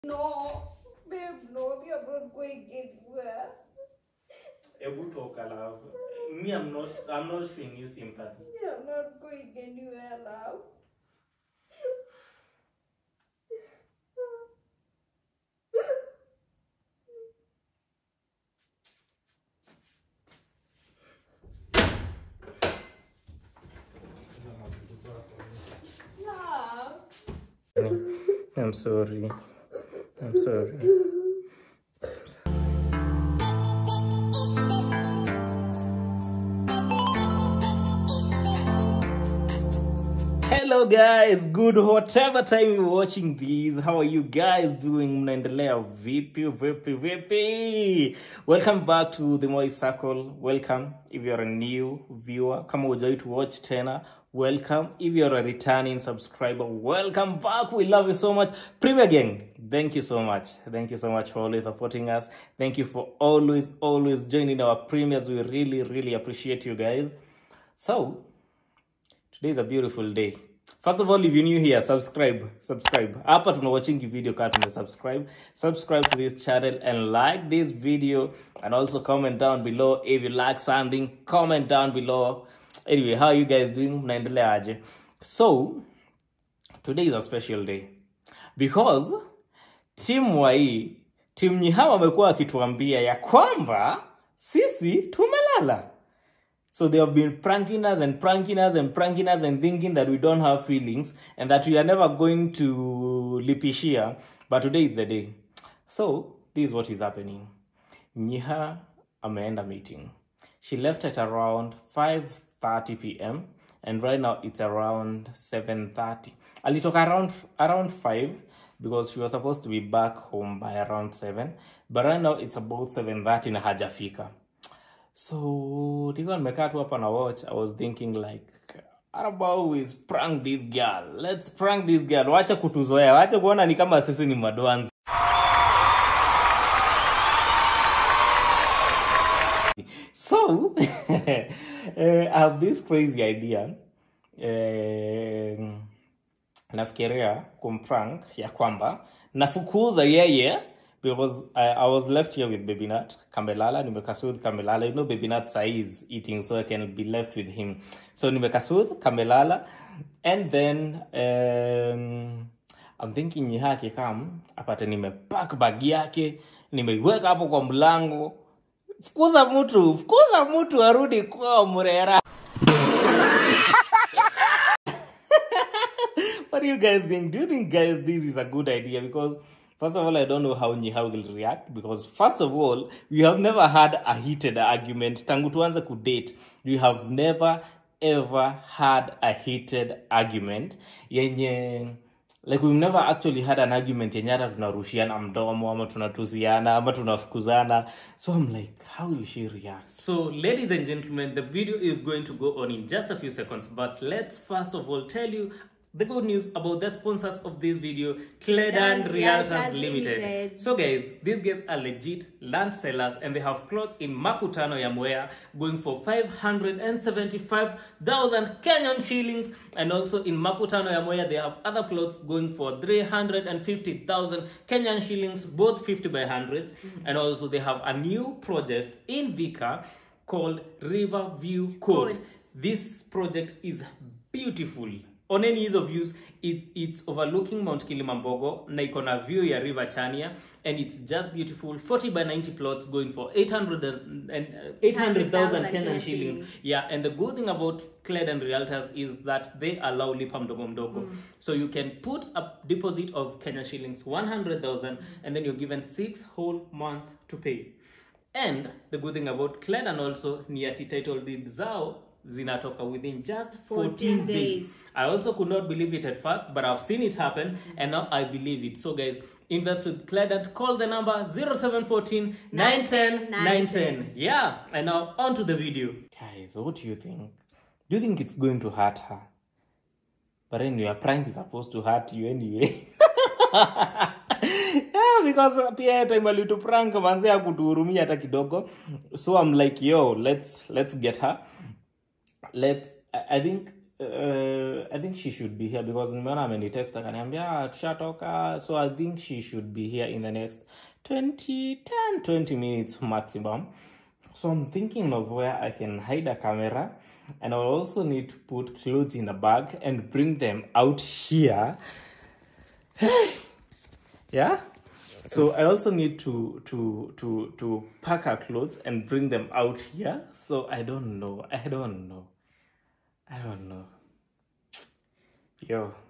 No, babe, no, we are not going anywhere. Ebu toka love. Me, I'm not. I'm not showing you sympathy. We are not going anywhere, love. Love. I'm sorry. I'm sorry. Hello guys, good whatever time you're watching these. How are you guys doing? Mnaendelea vipi vipi vipi? Welcome back to the Moi Circle. Welcome if you're a new viewer. Kama hujai to watch tena, welcome. If you're a returning subscriber, welcome back. We love you so much. Premier Gang, thank you so much. Thank you so much for always supporting us. Thank you for always, always joining our premiers. We really, really appreciate you guys. So, today is a beautiful day first of all if you're new here subscribe subscribe hapa tuna watching video kaa tume subscribe subscribe to this channel and like this video and also comment down below if you like something comment down below anyway how you guys doing mnaendelea aje so today is a special day because timu wa hii timu nyihawa wamekuwa wakituambia ya kwamba sisi tumelala so they have been pranking us and pranking us and pranking us and thinking that we don't have feelings and that we are never going to lipishia. But today is the day. So this is what is happening. Nyiha ameenda meeting. She left at around 5:30 p.m. and right now it's around 7:30. Alitoka around around 5 because she was supposed to be back home by around 7 but right now it's about 7:30 na hajafika so nilikuwa nimekaa tu hapa na watch i was thinking like how about we prank this girl let's prank this girl wacha kutuzoea wacha kuona ni kama sisi ni madwanzi so eh, i have this crazy idea eh, nafikiria kumprank ya kwamba nafukuza yeye because I, I was left here with baby nut kamelala nimekasudh kamelala you know baby nut sahi is eating so i can be left with him so nimekasudh kamelala and then um, i'm thinking nyiha akikam apate nimepak bag yake nimeiweka hapo kwa mlango fukuza mtu fukuza mtu arudi kwa mrera what do you guys think? Do you think, guys, this is a good idea? Because first of all, I don't know how Nyiha will react. Because first of all, we have never had a heated argument. Tangu tuanze kudate, we have never ever had a heated argument yenye like we've never actually had an argument yenye hata tunarushiana mdomo ama tunatusiana ama tunafukuzana so i'm like how will she react so ladies and gentlemen the video is going to go on in just a few seconds but let's first of all tell you the good news about the sponsors of this video Cledan Cledan Realtors Realtors Limited. Limited. So guys, these guys are legit land sellers and they have plots in Makutano Yamwea going for 575,000 Kenyan shillings and also in Makutano Yamwea they have other plots going for 350,000 Kenyan shillings both 50 by 100s and also they have a new project in Vika called River View Court. Court. This project is beautiful on any ease of use it, it's overlooking mount kilimambogo na iko na view ya river chania and it's just beautiful 40 by 90 plots going for 800 and, and uh, 800000 kenyan Kenyan shillings shillings. yeah and the good thing about Cledan realtors is that they allow lipa mdogo mdogo so you can put a deposit of kenyan shillings 100000 and then you're given six whole months to pay and the good thing about Cledan also ni ati title deed zao zinatoka within just 14, 14 days. days. I also could not believe it at first, but I've seen it happen and now I believe it. So guys, invest with Cledan. Call the number 0714 910 910. Yeah, and now on to the video. Guys, what do you think? Do you think it's going to hurt her? But anyway, a prank is supposed to hurt you anyway. yeah, because pia time alituprank manze akutuhurumia hata kidogo so i'm like yo let's let's get her let's i I think uh, I think she should be here because nimeona amenitext akaniambia "Ah, tushatoka so I think she should be here in the next 20 10 20 minutes maximum so I'm thinking of where I can hide a camera and I'll also need to put clothes in a bag and bring them out here yeah so i also need to to to to pack her clothes and bring them out here so i don't know i don't know i don't know yo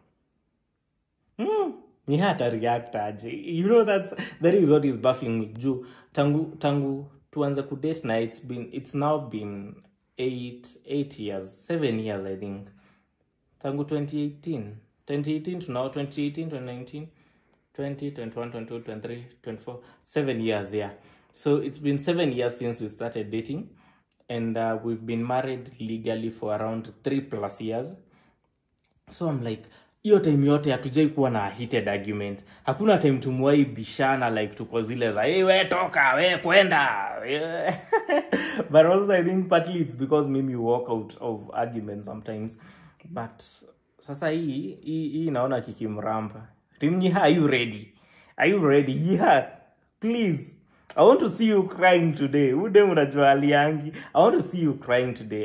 mm, ni hata react aje you know that's that is what is baffling me juu tangu tangu tuanze kudate na it's been it's now been eight eight years seven years i think tangu 2018 2018 to now 2018 2019 20 21 22 23 24 seven years yeah so it's been seven years since we started dating and uh, we've been married legally for around three plus years so i'm like hiyo time yote hatujai kuwa na heated argument hakuna time tumwai bishana like tuko zile za hey, we toka we kwenda Yeah. but also i think partly it's because mimi walk out of argument sometimes but sasa hii hii hii naona kikimramba timnyiha are you ready are you ready yeah please i want to see you crying today ude unajua aliangi i want to see you crying today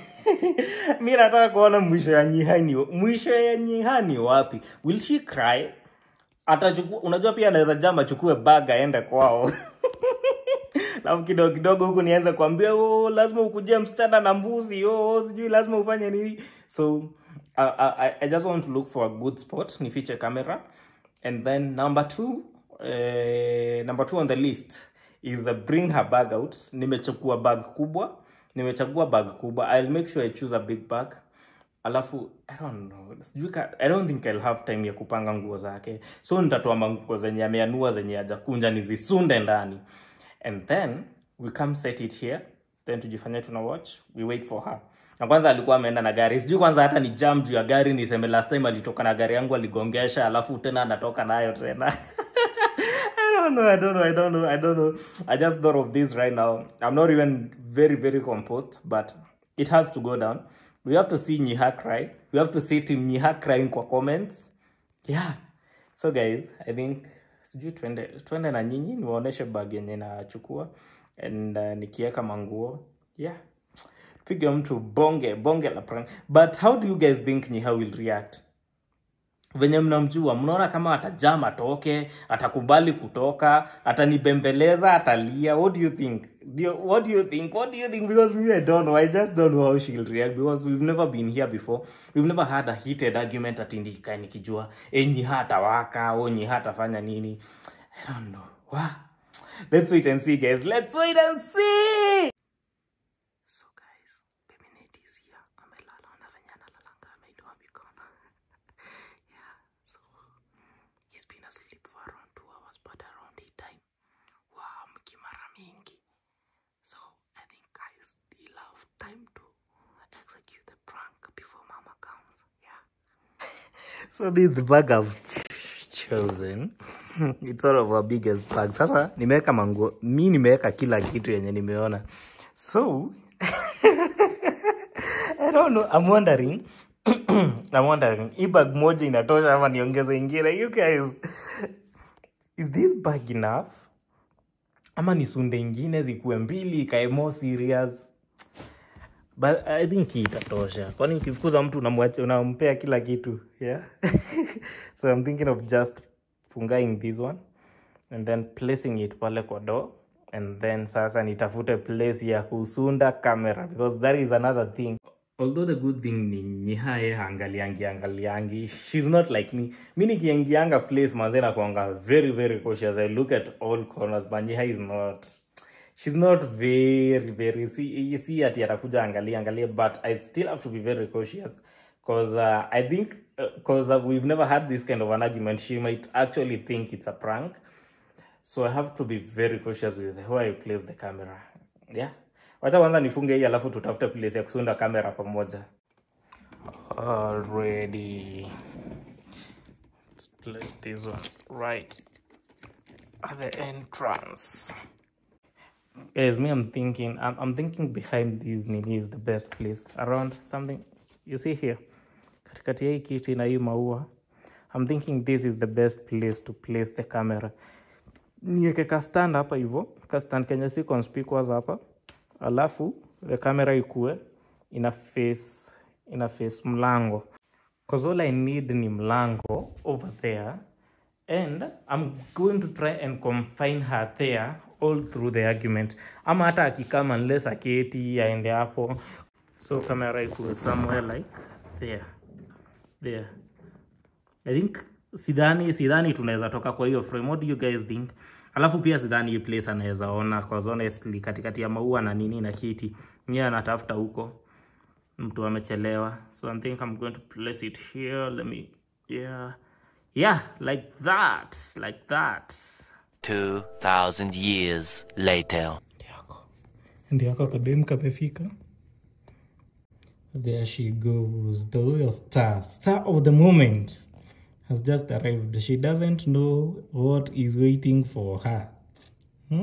mi nataka kuona mwisho ya nyihani mwisho ya nyihani wapi will she cry atachukua unajua pia anaweza jama achukue bag aende kwao alafu kidogo kidogo huku nianze kuambia oh, lazima ukujia msichana na mbuzi oh, sijui lazima ufanye nini so uh, I, I just want to look for a good spot nifiche camera and then number two uh, number two on the list is uh, bring her bag out nimechukua bag kubwa nimechagua bag kubwa i'll make sure i choose a big bag alafu i don't know sijui ka- i don't think i'll have time ya kupanga nguo zake so nitatoa manguo zenye ameanua zenye hajakunja nizisunde ndani and then we come set it here then tujifanye tuna watch we wait for her na kwanza alikuwa ameenda na gari sijui kwanza hata ni jam juu ya gari niseme last time alitoka na gari yangu aligongesha alafu tena anatoka nayo tena I don't know, I don't know, I don't know, I don't know. I just thought of this right now. I'm not even very, very composed, but it has to go down. We have to see Nyiha cry. We have to see Team Nyiha crying kwa comments. Yeah. So guys, I think sijui twende twende na nyinyi niwaoneshe bag yenye nachukua and uh, nikiweka manguo. Yeah. Pige mtu bonge bonge la prank. But how do you guys think Nyiha will react? venye mnamjua mnaona kama atajam atoke atakubali kutoka atanibembeleza atalia what do you think do you, what do you think what do you think because me i don't know i just don't know how she'll react because we've never been here before we've never had a heated argument ati ndikae nikijua e nyiha atawaka o nyiha atafanya nini i don't know wow. let's wait and see guys let's wait and see so guys baby Nate is here amelala na venye analalanga ameinua mikono yeah so he's been asleep for around two hours but around eight time wow mkimara mingi so i think guys still have time to execute the prank before mama comes yeah so this is the bag i've chosen it's one of our biggest bags sasa nimeweka manguo mi nimeweka kila kitu yenye nimeona so I don't know. I'm wondering. I'm wondering. Hii bag moja inatosha ama niongeze ingine? You guys, is this bag enough? Ama nisunde ingine zikuwe mbili ikae more serious? But I think hii itatosha. Kwani ukifukuza mtu unamwacha unampea kila kitu, yeah? so I'm thinking of just fungaing this one and then placing it pale kwa door and then sasa nitafute place ya kusunda camera because that is another thing although the good thing ni nyihaye angaliangi angaliangi she's not like me mi nikiingianga place manze nakuanga very very cautious i look at all corners but nyiha is not she's not very very see, see ati atakuja angalia angalia but i still have to be very cautious because uh, i think because uh, we've never had this kind of an argument she might actually think it's a prank so i have to be very cautious with where i place the camera yeah wacha kwanza nifunge hii alafu tutafute place ya kusunda kamera pamoja already let's place this one right at the entrance guys me i'm thinking i'm, I'm thinking behind these nini is the best place around something you see here katikati ya hii kiti na hii maua I'm thinking this is the best place to place the camera niweke ka stand hapa hivyo ka stand kenye si conspicuous hapa alafu the camera ikue ina face ina face mlango cause all I need ni mlango over there and I'm going to try and confine her there all through the argument ama hata akikama unless aketi aende hapo so camera ikuwe somewhere like there there I think sidhani sidhani tunaweza toka kwa hiyo frame what do you guys think alafu pia sidhani hii place anaweza ona cause honestly katikati ya maua na nini na kiti mie anatafuta huko mtu amechelewa so I think I'm going to place it here let me yeah yeah like that like that 2,000 years later. ndio yako kadem kamefika there she goes the royal star star of the moment has just arrived she doesn't know what is waiting for her hmm?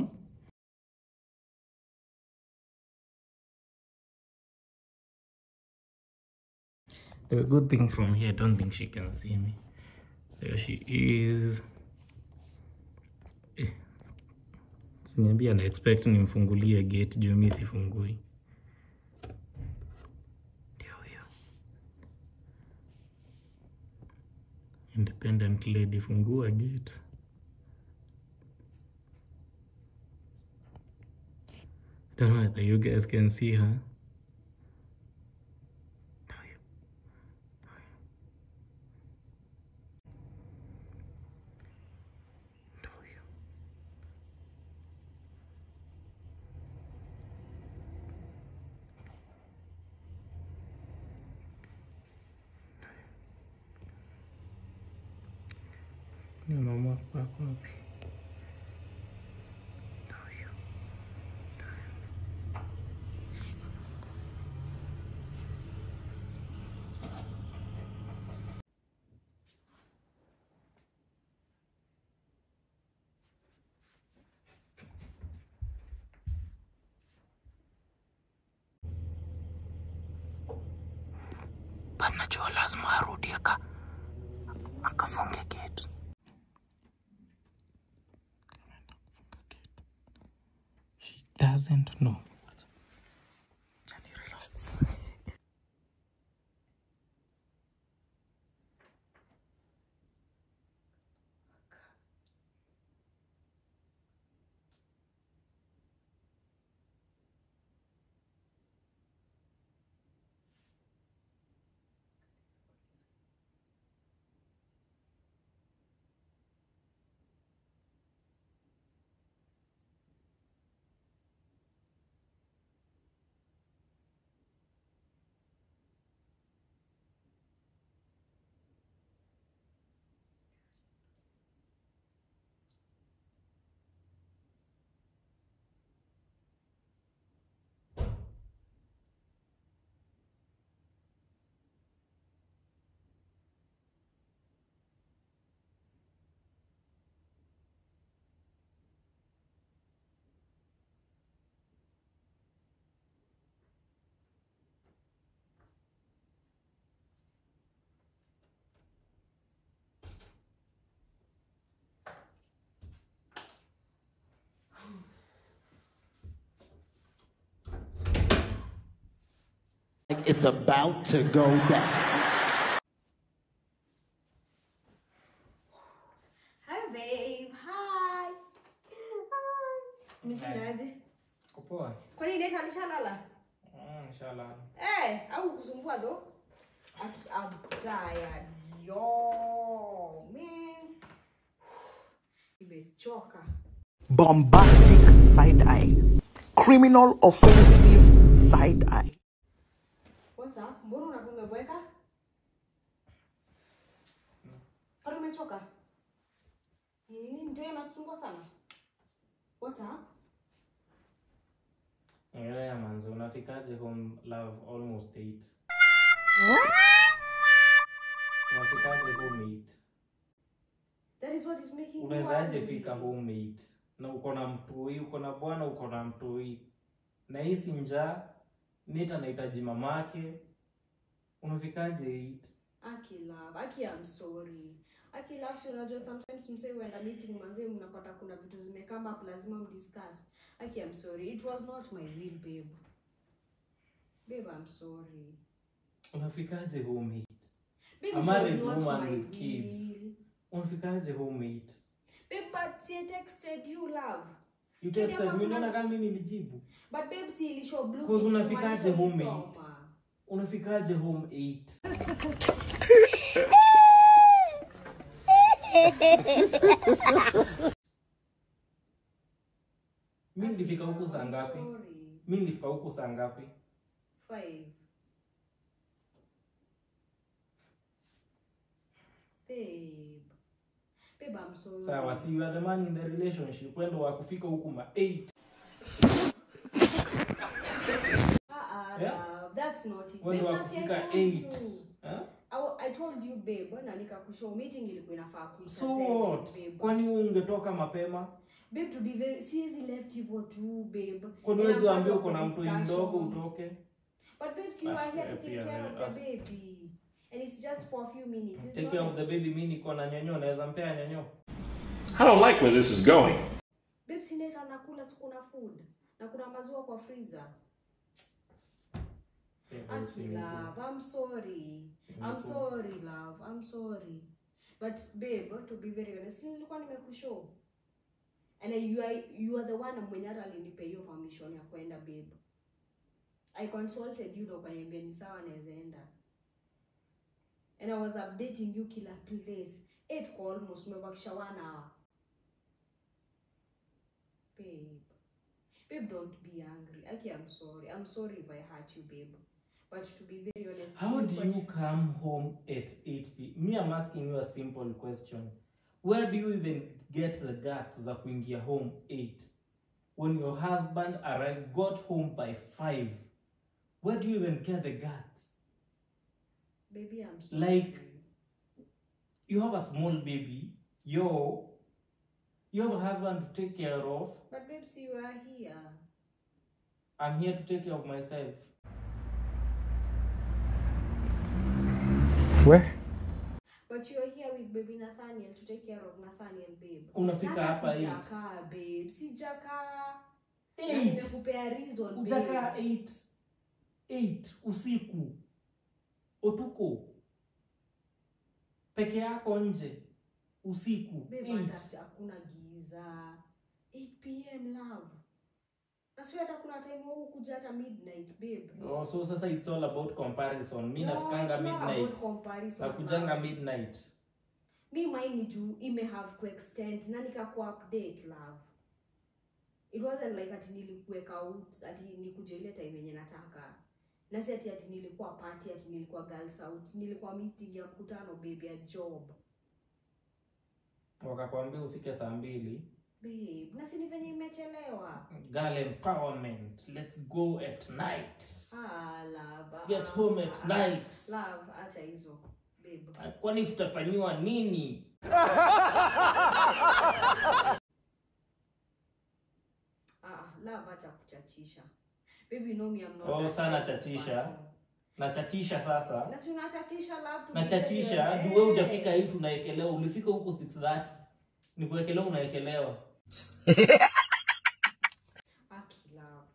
the good thing from here I don't think she can see me there she is Eh, Siniambia na expect nimfungulie gate juu mi sifungui. Ndio huyo. Independent lady fungua gate. Don't know whether you guys can see her. Ndio huyo. Ndio huyo. Ni mama wako wapi? Ndio huyo. But najua lazima arudi aka akafunge gate. She doesn't know. Johnny, relax. like it's about to go down. Hi babe. Hi. Hi. Umeshindaje? Kupoa. Kwani date alishalala? Mm, inshallah. Eh, au kusumbua though? Aki- I'm tired. Yo, man. Nimechoka. Bombastic side eye. Criminal offensive side eye. What's up? Mbona unakuwa umeboeka? Kwani umechoka? Ni Nini mtu yeye anakusumbua sana? What's up? Yeah, manzo, unafikaje home love almost 8? Unafikaje home 8? That is what is making you Unawezaje angry. fika home 8? Na uko na mtoi, uko na bwana, uko na mtoi. Na hisi njaa, Nita anahitaji mamake. Unafikaje 8? Aki love, Aki I'm sorry. Aki love, si unajua sometimes msee huenda meeting manze mnapata kuna vitu zimekama up lazima mdiscuss. Aki I'm sorry. It was not my will, babe. Babe, I'm sorry. unafikaje home eight Babe, A it married was not woman my with kids. will. unafikaje home eight Babe, but see, I texted you, love. you Sasa texted kama me kuna- unaona kama mimi nilijibu But babe, si ilishow blue Cause ticks unafikaje kumaanisha home ulisoma. unafikaje home eight mi nilifika huku saa I'm ngapi sorry. mi nilifika huku saa ngapi Five. Babe. Babe, I'm sorry. sawa si you are the man in the relationship wendo wa kufika huku ma 8 Uh-uh, Yeah? love. That's not it. wendo Babe, wa nasi I kufika told 8 you. Huh? I, wa- I told you babe na nikakushow meeting ilikuwa inafaa kuisha so seven, what babe. kwani ungetoka mapema babe to be very siwezi left hivyo tu babe kwani And wezi I'm part waambia of uko the na mtu discussion. mdogo utoke but babes you Ah, are here to yeah, take pia, care of ah. the baby and it's just for a few minutes It's take not care like- of the baby mi niko na nyonyo naweza mpea nyonyo I don't like where this is going. babe sineta nakula si kuna food na kuna maziwa kwa freezer Aki love, I'm sorry. I'm sorry, love. I'm sorry. But babe, to be very honest, nilikuwa nimekushow. And I- you are, you are the one mwenye hata alinipa hiyo permission ya kwenda babe. I consulted you na ukaniambia ni sawa naweza enda. And I was updating you kila place. Eight kwa almost umebakisha one hour. Babe. Babe, don't be angry. Aki, I'm sorry. I'm sorry if I hurt you, babe. But to be very honest, How do nilikuwa you tu- come home at 8 p. Me, I'm asking you a simple question. Where do you even get the guts za kuingia home 8? When your husband arrived, got home by 5. Where do you even get the guts? Baby, I'm sorry. Like- You have a small baby. Yo, you have a husband to take care of. But babes, you are here. I'm here to take care of myself. Where? But you are here with baby Nathaniel to take care of Nathaniel, babe. Unafika Hata hapa 8. sijakaa, babe. Sijakaa. Na 8. nimekupea reason, Ujakaa babe. 8. 8 usiku. Otuko. Peke yako nje. Usiku. Babe, 8. hata hakuna giza. 8 p.m. love. Na sio hata kuna time huu kuja hata midnight, babe. Oh, so sasa it's all about comparison. Mi No, nafikanga it's not midnight. about comparison, Nakujanga love. midnight. mi mine ni juu ime have kuextend na nikaku update love it wasn't like ati nilikuweka out ati nikuja ile time yenye nataka na si ati ati nilikuwa party ati nilikuwa girls out nilikuwa meeting ya mkutano baby ya job Wakakwambia ufike saa mbili. babe na si ni venye imechelewa Girl empowerment. Let's go at night. ah love Let's get ah, home at ah, night. love acha hizo babe Kwani tutafanyiwa nini? ah love acha kuchachisha baby you know me I'm not Oh, that sana type of chachisha. person. Nachachisha sasa. na si unachachisha love to be nachachisha very- juu wewe Eh. hujafika hii tunaekelewa ulifika huku 630 ni kuekelewa unaekelewa Aki love.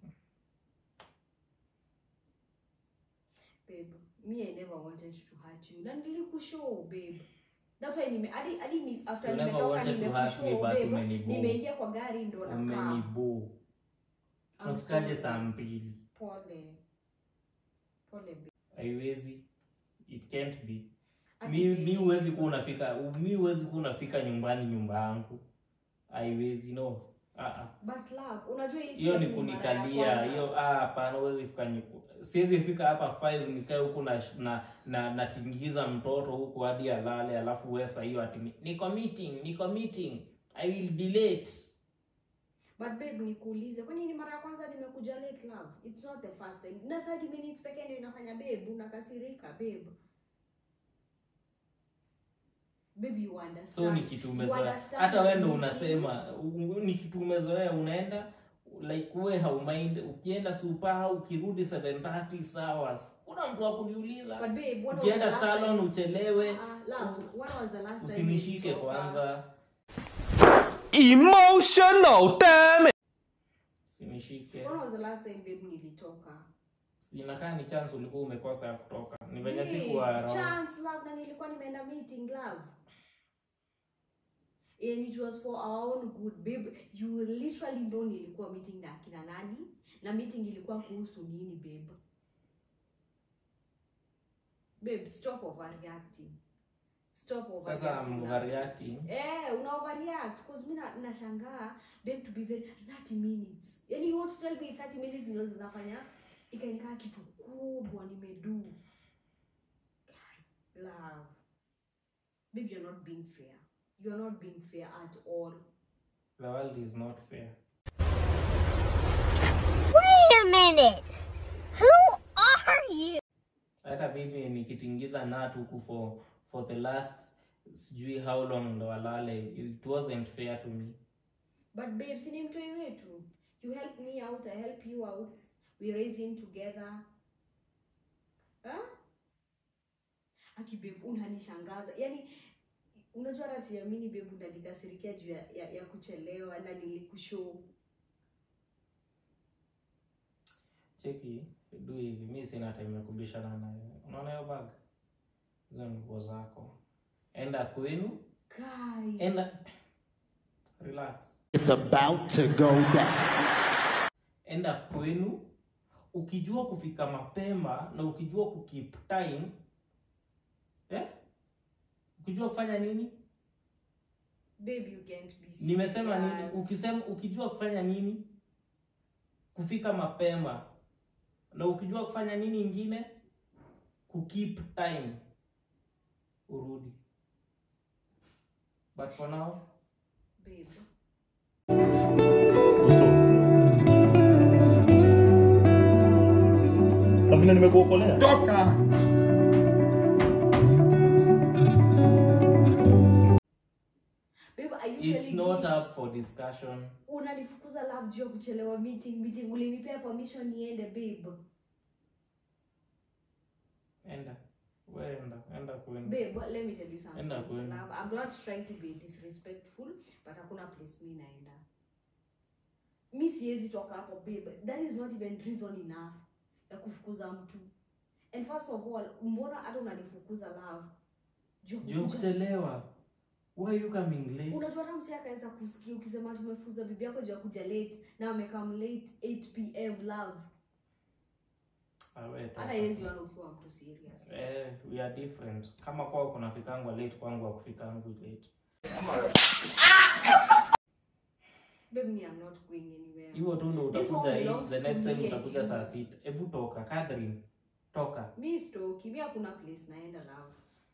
Babe, me I never wanted to hurt you. Na nilikushow babe. That's why nime hadi hadi ni after You never nimetoka wanted to hurt me, nimekushow but babe. umenibo. Nimeingia kwa gari ndo nakaa. umenibo I'm unafikaje sorry. saa mbili Pole. Pole babe. haiwezi it can't be Aki mi babe. mi huwezi kuwa unafika mi huwezi kuwa unafika nyumbani nyumba yangu haiwezi no Ah, ah. But love, unajua hii si hiyo ni ati mara ya kunikalia kwanza. hiyo ah, hapana huwezi fika nyu- siwezi fika hapa 5 nikae huku na na na natingiza mtoto huku hadi alale alafu wesa hiyo ati ni- niko meeting niko meeting i will be late But babe nikuulize, kwani ni mara ya kwanza nimekuja late love? It's not the first time. Na 30 minutes pekee ndio inafanya babe unakasirika babe. Babe you understand. so ni kitu You umezoea understand hata wewe ndo meeting. unasema u- ni kitu umezoea unaenda like we haumind ukienda supa ukirudi 730 sawa hakuna mtu wa kuniuliza But babe, when was the ukienda last salon time- uchelewe Uh, love, when was the last time usinishike nilitoka? kwanza Emotional, damn it! usinishike When was the last time babe nilitoka? inakaa ni chance ulikuwa umekosa ya kutoka ni venye Babe, sikuwa around. chance love na nilikuwa nimeenda meeting love. And it was for our own good babe. You literally know nilikuwa meeting na akina nani na meeting ilikuwa kuhusu nini babe? Babe, stop overreacting. Stop sasa overreacting. I'm love. overreacting Eh, una overreact because mimi na- nashangaa babe to be very 30 minutes. Yaani you want to tell me 30 minutes ndio zinafanya ikanikaa kitu kubwa nimedu. God, Love. Babe, you're not being fair. You're not being fair at all. the world is not fair Wait a minute. Who are you? hata mimi nikitingiza nut huku for for the last sijui how long ndo walale it wasn't fair to me But babe, si ni mtoi wetu. You help me out, I help you out. We raise him together. Huh? Aki babe, unanishangaza. Yaani unajua hata siamini babe unanikasirikia juu ya, ya, ya kuchelewa na nilikushow. cheki du hivi mi sina time ya kubishana naye unaona hiyo bag hizo ni nguo zako enda kwenu Kai. enda relax It's about to go down. enda kwenu ukijua kufika mapema na ukijua kukeep time eh? ukijua kufanya nini Babe, you can't be serious. nimesema nini ukisema ukijua kufanya nini kufika mapema na ukijua kufanya nini ingine kukeep time urudi but for now Babe. Na vile nimekuokolea. Toka! Babe, are you it's telling not me up for discussion unanifukuza love juu ya kuchelewa meeting meeting ulinipea permission niende babe. enda we enda enda kwenu Babe, but let me tell you something. Enda kwenu. Love, I'm not trying to be disrespectful, but hakuna place mi naenda. Mi siwezi toka hapo babe. That is not even reason enough ya kufukuza mtu. And first of all, mbona hata unanifukuza love? Juu juu kukuja- kuchelewa why you coming late Unajua hata msee akaweza kusikia ukisema tumefukuza bibi yako juu ya kuja late na amekam late 8 pm love. Ah, we toka. Hata yezi wana ukiwa mtu serious. eh, we are different kama kwao kunafikangwa late kwangu akufikangu late Babe, me, I'm not going anywhere. hiyo tu ndo This utakuja one eight, belongs the to next time me and utakuja you. saa sita hebu toka Catherine toka mi stoki mi hakuna place naenda love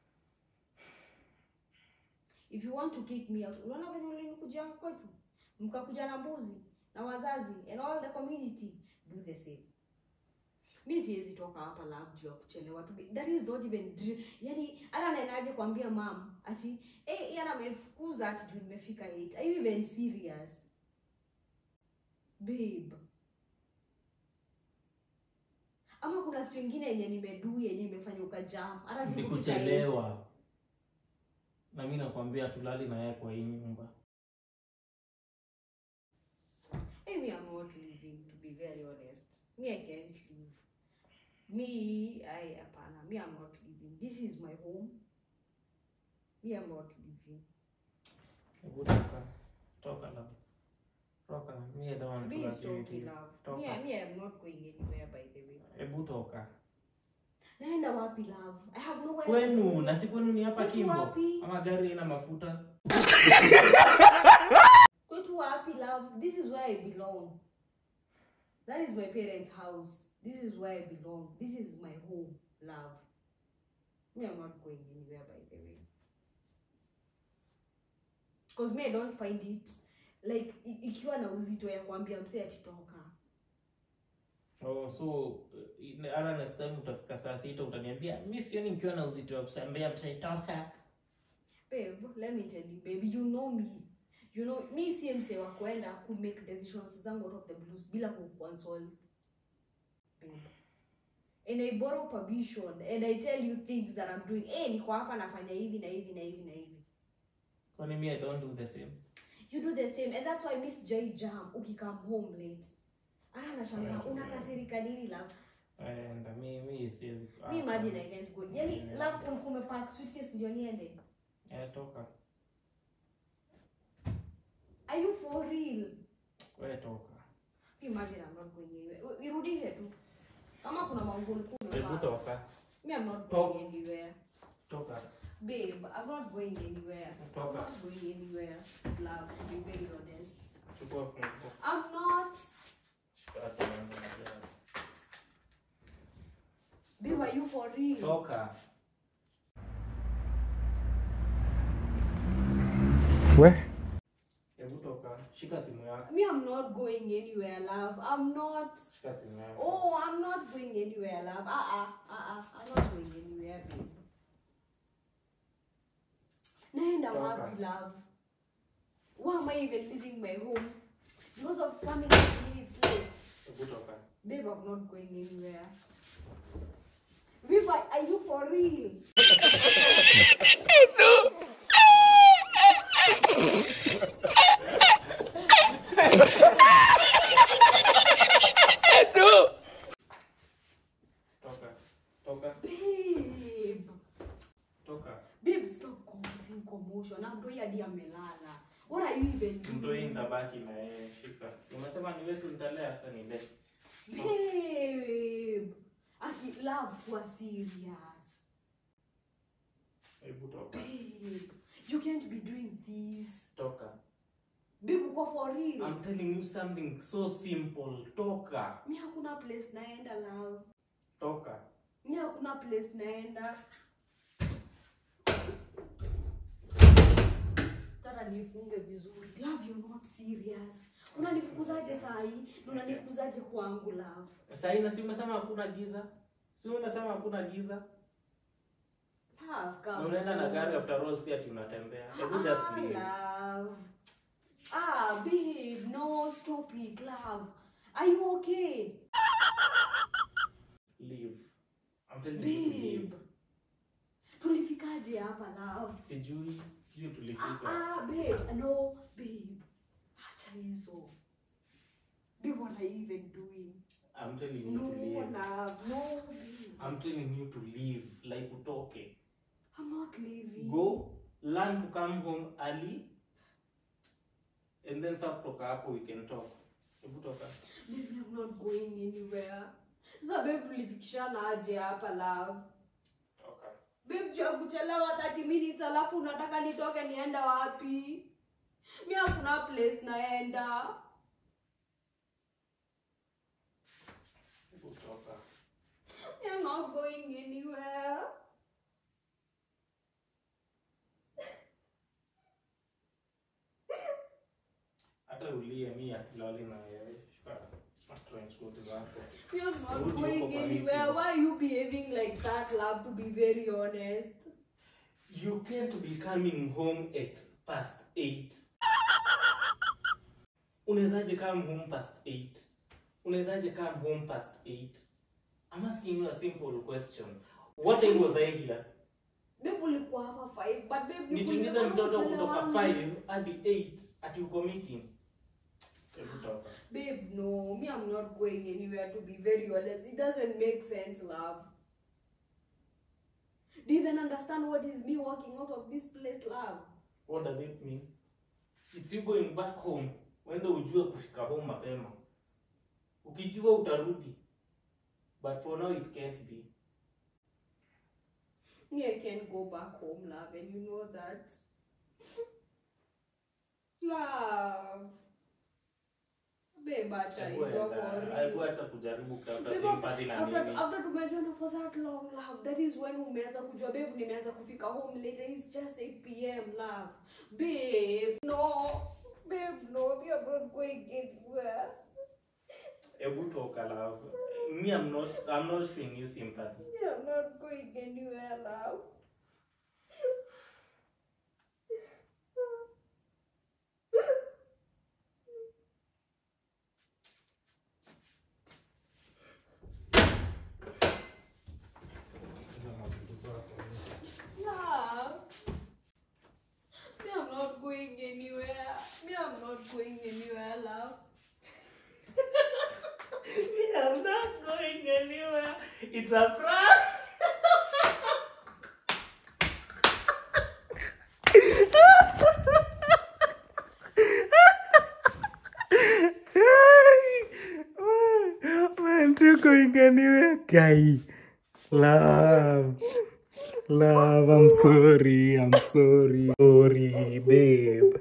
if you want to kick me out unaona venye ulinikuja kwetu mkakuja na mbuzi na wazazi and all the community do the same mi siwezi toka hapa love juu ya kuchelewa tu that is not even yani hata naendaje kuambia mam ati eh yana amenifukuza ati juu nimefika 8 are you even serious babe ama kuna kitu ingine yenye nimedu yenye imefanya ukajam hata ni sikufika kuchelewa na mi nakwambia tulali na yeye kwa hii nyumba eight. Maybe I'm not leaving to be very honest me I can't leave me I hapana me I'm not leaving this is my home me I'm not leaving hebu toka toka la toka mi I don't want to be work with stoki you. love Toka. me, I- me I'm not going anywhere by the way hebu toka naenda wapi love I have nowhere to kwenu go. na si kwenu ni hapa Kwetu kimbo wapi? ama gari ina mafuta kwetu wapi love this is where i belong that is my parents house this is where i belong this is my home love me i'm not going anywhere by the way because me i don't find it like i- ikiwa na uzito ya kuambia mse atitoka oh, so eh, hata next time utafika saa sita utaniambia mi sioni nikiwa na uzito wa kusambia msaitoka babe let me tell you baby you know me you know mi si mse wa kwenda ku make decisions zangu out of the blues bila ku consult babe and I borrow permission and I tell you things that I'm doing. Eh, niko hapa nafanya hivi na hivi na hivi na hivi. Kwani me I don't do the same. You do the same and that's why Miss J Jam ukikam home late. Ah, nashangaa unakasirika nini love? And me me siwezi. Me imagine I can't go. Yaani love ulikuwa umepack suitcase ndio niende. Eh, toka. Are you for real? Wewe toka. Imagine I'm not going anywhere. Irudishe tu. Kama kuna mambo ulikuwa Hebu umepanga. toka. Me I'm not Talk. going anywhere. Toka. Babe, I'm not going anywhere. I'm Talk. not going anywhere. Love, to be very honest. Chukua funguo. I'm not. Hata mambo na jana. Babe, are you for real? Toka. Where? Hebu toka. Shika simu yako. Me, I'm not going anywhere, love. I'm not. Shika simu yako. Oh, I'm not going anywhere, love. Uh-uh, uh-uh. I'm not going anywhere, babe. Naenda Toka. wapi, love? Why am I even leaving my home? Because of coming 10 minutes late. Hebu toka. Babe, I'm not going anywhere. Babe, are are you for real? Toka. Toka. Babe. Toka. Babe, stop causing commotion. Na mtoi hadi amelala. What are you even doing? Mtoi nitabaki na yeye. Shika. Si umesema ni wetu nitalea hata nile. Babe. Aki love kuwa serious. Hebu toka. Babe, you can't be doing this. Toka. Babe, uko for real? I'm telling you something so simple. Toka. Mi hakuna place naenda love. Toka. Mi hakuna place naenda. Tata nifunge vizuri. Love, you're not serious. Unanifukuzaje saa hii? Na Unanifukuzaje kwangu love? Sasa ina si umesema hakuna giza? Si umesema hakuna giza? Love, Na come unaenda na on. gari after all si ati unatembea. Hebu just Ah, leave. love. Ah, babe, no, stop it, love. Are you okay? Leave. I'm telling you to Babe. leave. Tulifikaje hapa, love? Sijui, sijui Ah, tulifika. ah, babe, no, babe. Acha hizo. Babe, what are you even doing? I'm telling you No, to leave. love, no, babe. I'm telling you to leave. Like utoke. I'm not leaving. Go, learn to come home early. And then sasa kutoka hapo we can talk. Hebu toka. Baby, I'm not going anywhere. Sasa babe, tulifikishana aje hapa, love? Toka. Babe, juu ya kuchelewa 30 minutes alafu unataka nitoke nienda wapi? Mi hakuna place naenda. Hebu toka. I'm not going anywhere. Hata ulie mi akilali na wewe. Shika. Transport zako. You're not Rudi huko going kwa anywhere. meeting. Why are you behaving like that, love, to be very honest? You can't be coming home at past 8. Unawezaje come home past 8? Unawezaje come home past 8? I'm asking you a simple question. What time was I here? Babe, ulikuwa hapa 5, but babe, Nituingize nilikuwa mtoto nimechelewa. kutoka 5 hadi 8 ati uko meeting. Hebu toka. Babe, no, me, I'm not going anywhere, to be very honest. It doesn't make sense, love. Do you even understand what is me walking out of this place, love? What does it mean? It's you going back home. Wende ujue kufika home mapema. Ukijua utarudi. But for now it can't be. Me, I can't go back home, love, and you know that. love. Babe, acha Hebu hizo enda. for Hebu real. acha kujaribu kutafuta Babe, sympathy na after, nini. after tumejuana for that long love that is when umeanza kujua babe nimeanza kufika home late and it's just 8 pm love babe no babe no we are not going anywhere Hebu toka love. Me I'm not I'm not showing you sympathy. we are not going anywhere love anywhere, love. I'm not going anywhere. It's a prank. Man, you going anywhere? Guy. Love. Love, I'm sorry. I'm sorry. Sorry, babe.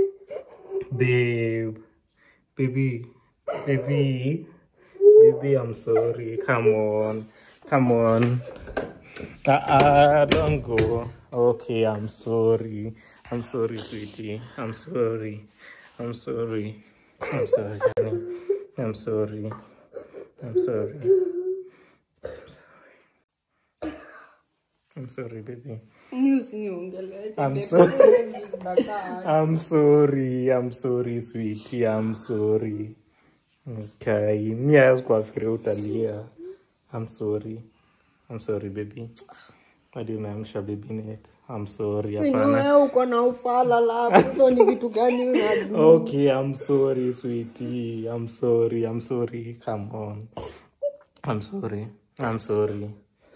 Babe. Baby. Baby. Baby, I'm sorry. Come on. Come on. Uh-uh, don't go. Okay, I'm sorry. I'm sorry, sweetie. I'm sorry. I'm sorry. I'm sorry, honey. I'm sorry. I'm sorry. I'm sorry. I'm sorry, baby. News niongelea. I'm babe. sorry. Zinakaa. I'm sorry. I'm sorry, sweetie. I'm sorry. Okay. Mia sikuwafikiria utalia. I'm sorry. I'm sorry, baby. Hadi umeamsha baby net. I'm sorry. Sijui Hapana. wewe uko na ufala love. Hizo ni vitu gani unajua? Okay, I'm sorry, sweetie. I'm sorry. I'm sorry. Come on. I'm sorry. I'm sorry.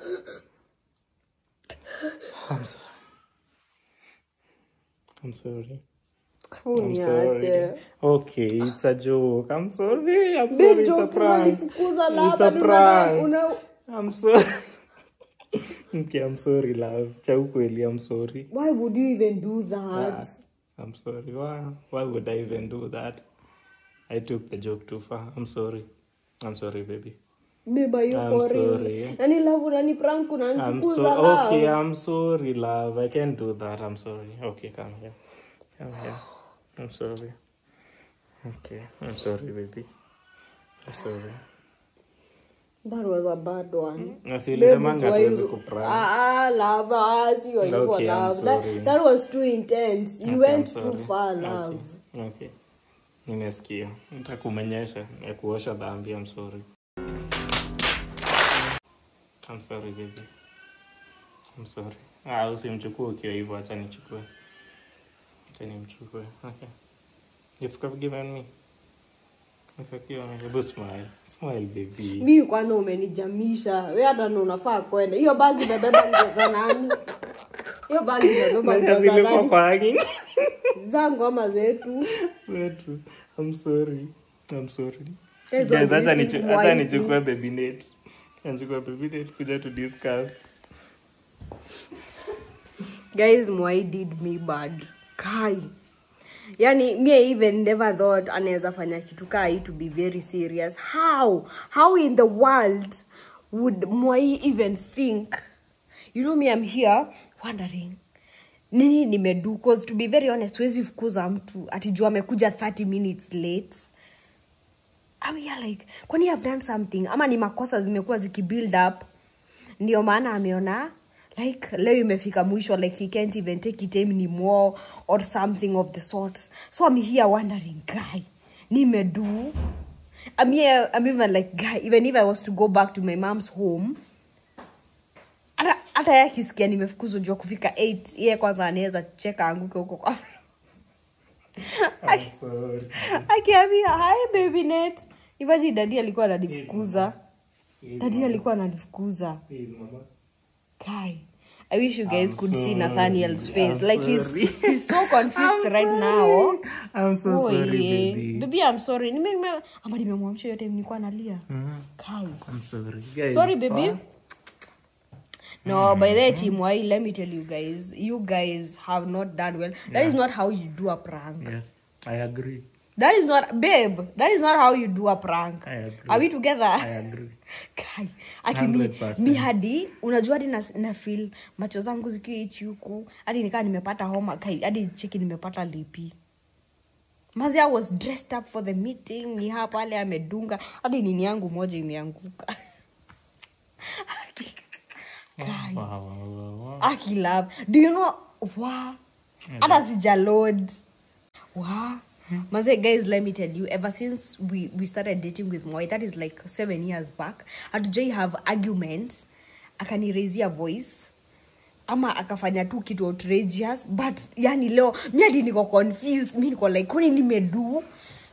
I'm sorry. I'm sorry. I'm sorry. Uniache. Okay, it's a joke. I'm sorry. I'm Babe, sorry. It's a joke prank. unanifukuza It's lava, a ni una- prank. una- I'm sorry. okay, I'm sorry, love. Cha ukweli, I'm sorry. Why would you even do that? I'm sorry. Why? Why would I even do that? I took the joke too far. I'm sorry. I'm sorry, baby. Babe, are you I'm for real? sorry. Nani love unani prank I'm unanifukuza so love? okay. I'm sorry, love. I can't do that. I'm sorry. Okay, come here. Come here. I'm sorry. Okay, I'm sorry, baby. I'm sorry. That was a bad one. Nasi Babe, ulisemanga why hatuwezi you- kuprank. Ah, ah, love, ah, sio hivyo Okay, I'm love. That, sorry. that was too intense. You Okay, went I'm too sorry. far, Okay, love. Okay. Nimesikia. Nitakumenyesha ya kuosha dhambi. I'm sorry. I'm sorry, baby. I'm sorry. Ah, usimchukue ukiwa hivyo, acha nichukue. Acha nimchukue. Okay. You've forgiven me. You've forgiven me. Hebu smile. Smile, baby. mi kwanza umenijamisha we hata ndo unafaa kwenda hiyo bagi imebeba nguo za nani hiyo bagi imebeba nguo za Zilikuwa nani kwa hanging. zangu ama zetu Zetu. I'm sorry. I'm sorry. Guys, Guys, what do acha you nichu- think? acha Why nichukue baby net. Nichukue baby net kuja to discuss. guys mwai did me bad kai yani me even never thought anaweza fanya kitu kaa hii to be very serious how how in the world would mwai even think you know me i'm here wondering nini nimedu cause to be very honest huwezi fukuza mtu atijua amekuja 30 minutes late I'm here like kwani I've done something ama ni makosa zimekuwa zikibuild up ndio maana ameona like leo imefika mwisho like he can't even take it anymore or something of the sort so i'm here wondering guy nimedu I'm here, I'm even like guy even if i was to go back to my mom's home hata hata yeye akisikia nimefukuzwa jua kufika 8 yeye kwanza anaweza cheka anguke huko kwa I'm sorry. akiambia hi baby net ivaji dadi alikuwa ananifukuza dadi alikuwa ananifukuza Please, mama. kai i wish you guys I'm could see sorry. nathaniel's face I'm like he's, sorry. he's so confused I'm right sorry. now I'm so Oh, sorry, yeah. baby. baby i'm sorry Nime- nime- ama nimemwamsha yote nilikuwa nalia kai I'm sorry. Guys, sorry baby ah, no by the team why let me tell you guys you guys have not done well That is not how you do a prank Yes, I agree. that is not babe that is not how you do a prank I agree. are we together I agree. kai aki mi, 100%. mi hadi unajua hadi na, na feel macho zangu zikiwa ichi huku hadi nikaa nimepata homa kai hadi cheki nimepata lipi mazi i was dressed up for the meeting ni hapa pale amedunga hadi nini yangu moja imeanguka kai Wow, wow, wow, wow. akilab do you know wa hata sija load wa Maze, guys let me tell you ever since we, we started dating with Moi, that is like seven years back hatujai have arguments akaniraisia voice ama akafanya tu kitu outrageous but yani leo mi hadi niko confused mi niko like kwani nimedu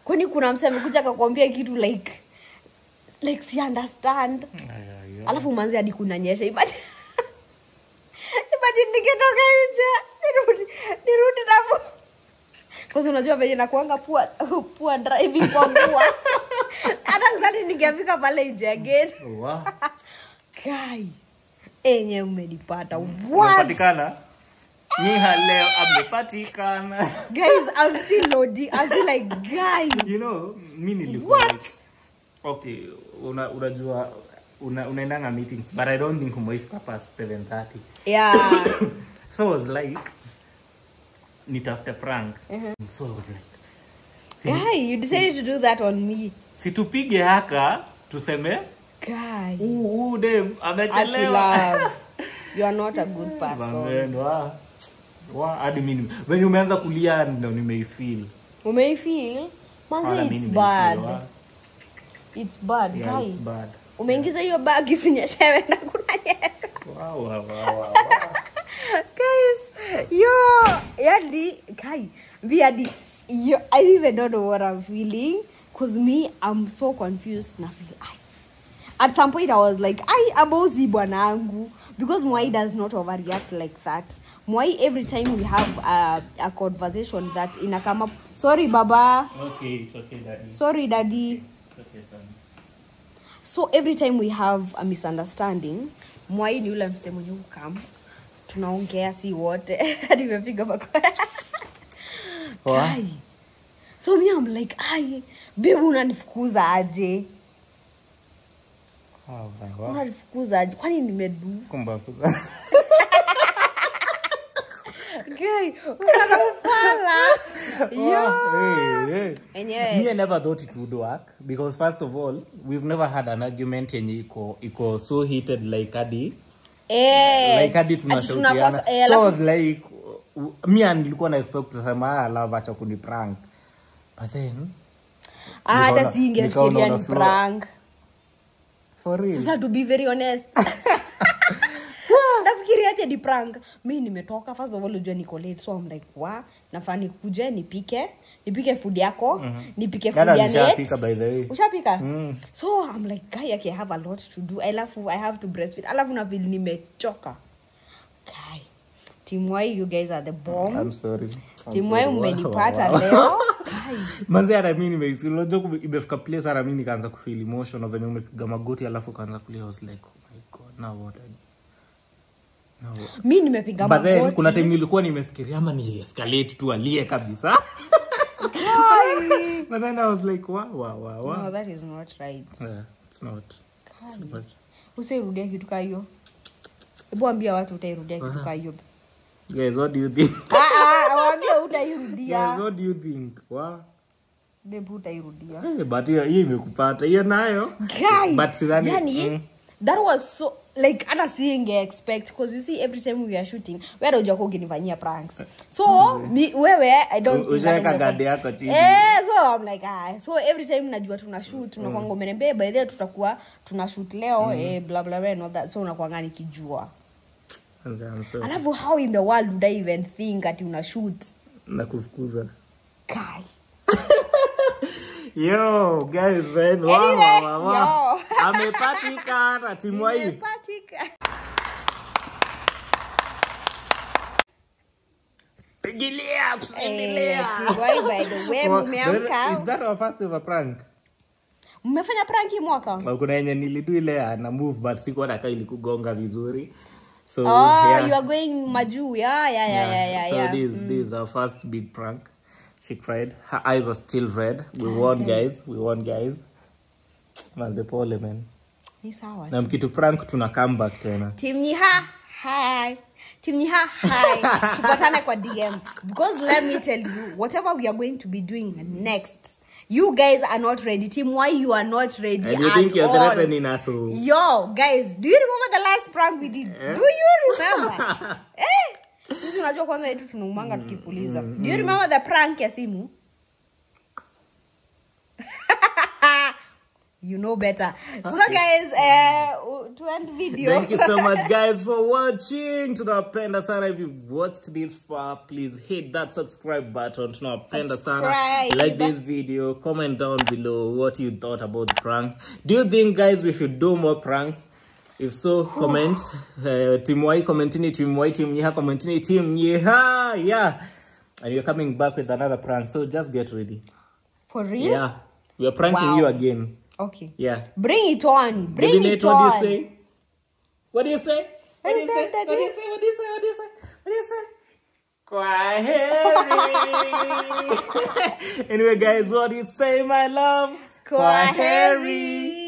kwani kuna mse amekuja akakwambia kitu like like si understand alafu manzi hadi kunanyesha Imagine- imagine nikitoka nje nirudi nirudi napo kwanza unajua venye nakuanga pua pua driving kwa mvua hata sasa ningefika pale nje ya gate Wow. kai enye umenipata what Umepatikana? Nyiha leo amepatikana. guys i'm still loading i'm still like guys you know, mi nilikuwa What? like, okay, una, unajua una, unaendanga meetings but I don't think umeifika past 7:30. yeah So I was like nitafute prank. So I was like guy you decided to do that on me situpige haka tuseme guy huu huu dem Aki amechelewa. love you are not a good person Bangendo, ah. Wa, hadi mimi venye umeanza kulia ndo nimeifeel. umeifeel Wala manzi mi it's nimeifeel, bad wa. it's bad Yeah, guy it's bad. umeingiza hiyo bagi sinyeshewe na kunanyesha Wow, wow, wow, wow. guys yo yani kai me yani yo i even don't know what i'm feeling because me i'm so confused na feel I, at some point i was like i abozi bwanangu because mwai does not overreact like that mwai every time we have a, a conversation that ina come up sorry baba Okay, it's okay, daddy. sorry daddy It's okay, son. so every time we have a misunderstanding mwai ni yule mse mwenye ukam tunaongea si wote nimepiga makoa Wa? Kai. so mi am like ai bebu unanifukuza aje Wow, wow, wow. unanifukuza aje kwani nimedu Kumbafuza. Guy, unanifala. Yo. Hey, hey. Enyewe. Me, I never thought it would work because first of all, we've never had an argument yenye iko iko so heated like hadi Eh, like hadi ati tunashautiana. tunakosa- eh, So I alafu- was like uh, mi and nilikuwa na expect kusema ah, love acha kuni prank. But then Ah, hata nikaona- siingefikiria nikaona ni una flow. prank for real. sasa to be very honest nafikiria aje ni prank mi nimetoka first of all ujua niko late so I'm like wa nafaa nikuje nipike nipike food yako nipike food Dada ya nishapika net by the way. ushapika so I'm like guy okay, I have a lot to do I love I have to breastfeed alafu na feel nimechoka guy timwai you guys are the bomb I'm sorry. I'm timwai sorry. Wow, mmenipata wow. leo guy manzi hata mi nimeifeel unajua kume- imefika place hata mi nikaanza kufeel emotion of venye umepiga magoti alafu ukaanza kulia I was like oh my god now what I- now what? mi nimepiga but then magoti. kuna time nilikuwa nimefikiria ama ni escalate tu alie kabisa but then I was like wow wow wow wow no that is not right yeah, it's not but usairudia kitu kaa hiyo hebu ambia watu utairudia kitu kaa hiyo guys what do you think Ah, ah, waambie guys utairudia what do you think wow bebu utairudia hey, but hiyo hiyo imekupata hiyo nayo Guy, but sidhani yani mm. that was so like hata singe expect because you see every time we are shooting wewe unajua kwa ukinifanyia pranks so mi, wewe i don't U- ushaweka think guard yako chini. eh so i'm like ah so every time najua tuna shoot tunakuanga umeniambia by the way tutakuwa tuna shoot leo eh blah blah blah and all that so unakuanga nikijua I'm sorry. alafu how in the world would i even think ati una shoot nakufukuza kai yo guys man wow, Anyway, wow, wow, wow. yo. amepatikana timu hii Nimepatika. pigilia Eh, endelea Tiwai, by the way, Oh, mmeamka is that our first ever prank mmefanya pranki mwaka Oh, kuna yenye nilidu ile ana move but sikuwa nakaa ilikugonga vizuri so oh yeah. you are going majuu yeah yeah yeah yeah yeah, so yeah. this this is our first big prank she cried her eyes are still red we won guys we won guys manze pole man ni sawa na mkitu prank tuna come back tena timnyiha hi timnyiha hi tupatane kwa dm because let me tell you whatever we are going to be doing next you guys are not ready team why you are not ready and you at think you're all. threatening us so Yo, guys, do you remember the last prank we did? Do you remember? eh? Sisi unajua kwanza yetu tunaumanga tukipuliza. Do you remember the prank ya simu? you know better so guys uh, to end video Thank you so much, guys, for watching. Tunawapenda sana. If you've watched this far, please hit that subscribe button. Tunawapenda sana. Subscribe. Like this video. Comment down below what you thought about the prank. Do you think, guys, we should do more pranks? If so, comment. Uh, team Y, commentini, team Y, team Nyeha, commentini, team Nyeha. Yeah. And we're coming back with another prank. So just get ready. for real Yeah. We are pranking Wow. you again. okay Yeah. bring it on bring Baby it Nate, what do on you say? What do you say? What do you say, What do you Daddy? say? What do you say? What do you say? What do you say? Kwaheri. anyway, guys, what do you say, my love? Kwaheri.